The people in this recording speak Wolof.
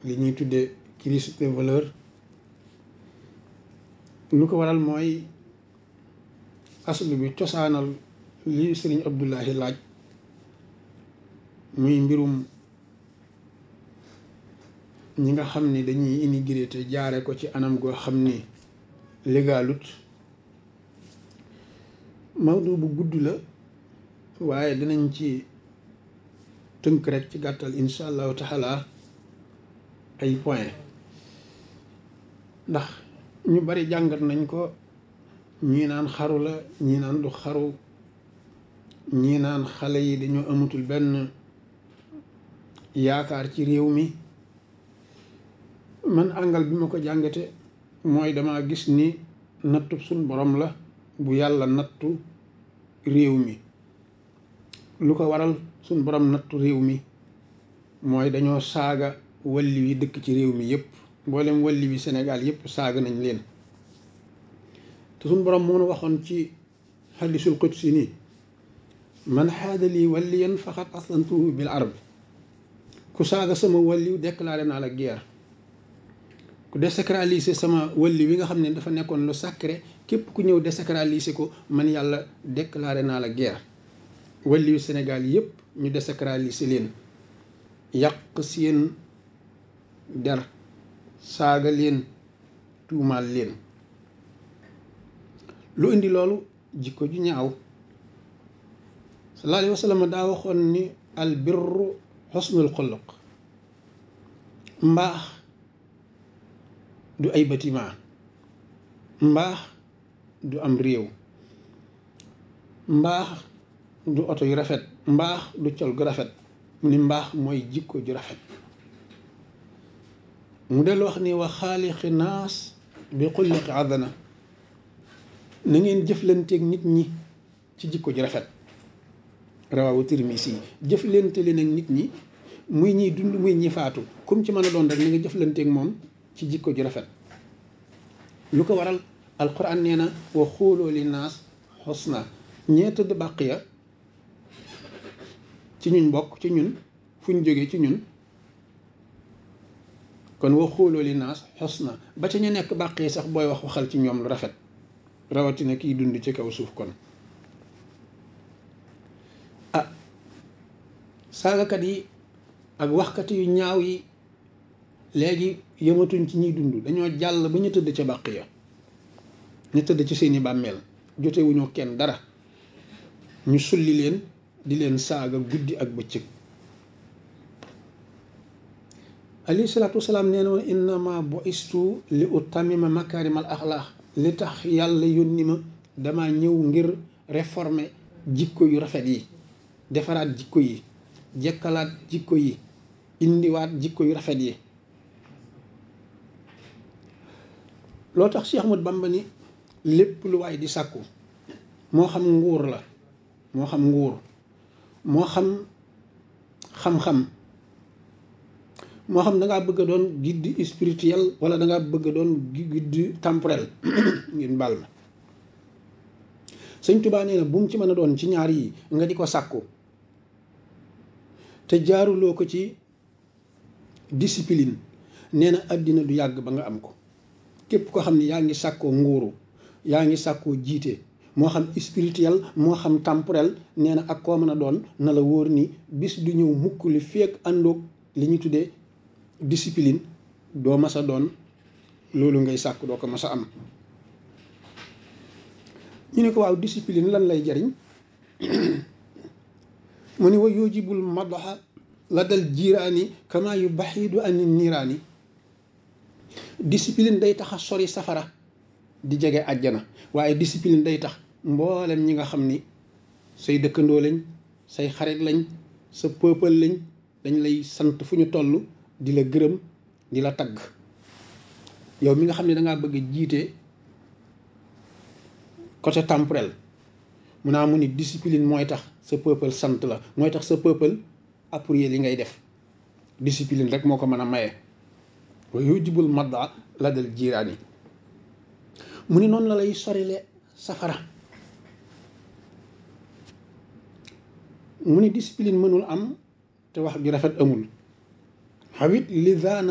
li ñuy tuddee crise des valeurs lu ko waral mooy aslu bi cosaanal li sëriñ Abdullahi laaj muy mbirum ñi nga xam ni dañuy immigré te jaare ko ci anam goo xam ni légalut mawdu bu gudd la waaye dinañ ci tënk rek ci gàttal insha allahu taala ay point ndax ñu bari jàngat nañ ko ñii naan xaru la ñii naan du xaru ñii naan xale yi dañoo amatul benn yaakaar ci réew mi man àngal bi ma ko jàngate mooy dama gis ni nattu suñ borom la bu yàlla nattu réew mi lu ko waral suñ borom nattu réew mi mooy dañoo saaga walli wi dëkk ci réew mi yépp mboolem walli wi Sénégal yépp saaga nañ leen te suñ borom moo nu waxoon ci xadisul qudsi nii man xaada lii walliyan faqat aslantuhu bil arb ku saaga sama walliw déclaré naa la guerre ku désacraliser sama walli wi nga xam ne dafa nekkoon lu sacré képp ku ñëw désacraliser ko man yàlla déclaré naa la guerre walliwu Sénégal yépp ñu désacraliser leen yàq seen der saaga leen tuumaal leen lu indi loolu jikko ju ñaaw sallallahu alayhi wa sallam daa waxoon ni al birru xusnul xuluq mbaax du ay bâtiment mbaax du am réew mbaax du oto yu rafet mbaax du col gu rafet mu ni mbaax mooy jikko ju rafet mu del wax ni wa xaaliqi naas bi xulliqi adana na ngeen jëflanteeg nit ñi ci jikko ju rafet rawaawu Tirmisi jëflante leen ak nit ñi muy ñiy dund muy ñi faatu comme ci mën a doon rek na nga jëflanteeg moom ci jikko ju rafet lu ko waral alquran nee na wa xooloo li naas xusna ñee tëdd bàq ya ci ñun bokk ci ñun fu ñu jógee ci ñun kon wa xooloo li naas xusna ba ca ñu nekk bàq yi sax booy wax waxal ci ñoom lu rafet rawatina kiy dund ci kaw suuf kon ah saagakat yi ak waxkat yu ñaaw yi léegi yëmatuñ ci ñuy dund dañoo jàll ba ñu tëdd ca bàq ya ñu tëdd ci seeni bàmmeel jotewuñu kenn dara ñu sulli leen di leen saaga guddi ak bëccëg alayhi salaatu wasalaam nee na woon innama bu'istu li utammima makaarimal axlaax li tax yàlla yónni ma dama ñëw ngir réformer jikko yu rafet yi defaraat jikko yi jekkalaat jikko yi indiwaat jikko yu rafet yi loo tax Cheikh Ahmad Bamba ni lépp lu waay di sàkku moo xam nguur la moo xam nguur moo xam xam-xam moo xam da ngaa bëgg a doon guide spirituel wala da ngaa bëgg a doon guide temporel ngeen baal ma sëñ Tuubaa nee na bu mu ci mën a doon ci ñaar yi nga di ko sàkku te jaaruloo ko ci discipline nee na àddina du yàgg ba nga am ko képp ko xam ne yaa ngi sàkkoo nguuru yaa ngi sàkkoo jiite moo xam spirituel moo xam temporel nee na ak koo mën a doon na la wóor ni bis du ñëw mukk li feek àndoog li ñu tuddee discipline doo mas a doon loolu ngay sàkk doo ko mas a am ñu ne ko waaw discipline lan lay jariñ mu ni wa yujibul madaxa la dal jiiraani kama yu baxidu ani niiraani discipline day tax a sori safara di jege àjjana waaye discipline day tax mboolem ñi nga xam ni say dëkkandoo lañ say xarit lañ sa peuple lañ dañ lay sant fu ñu toll di la gërëm di la tagg yow mi nga xam ne dangaa bëgg a jiite côté temporel mun naa mu ni discipline mooy tax sa peuple sant la mooy tax sa peuple appuyer li ngay def discipline rek moo ko mën a maye wa yujibul madda la dal jiiraani mu ni noonu la lay sorile safara mu ni discipline mënul am te wax ju rafet amul xawit li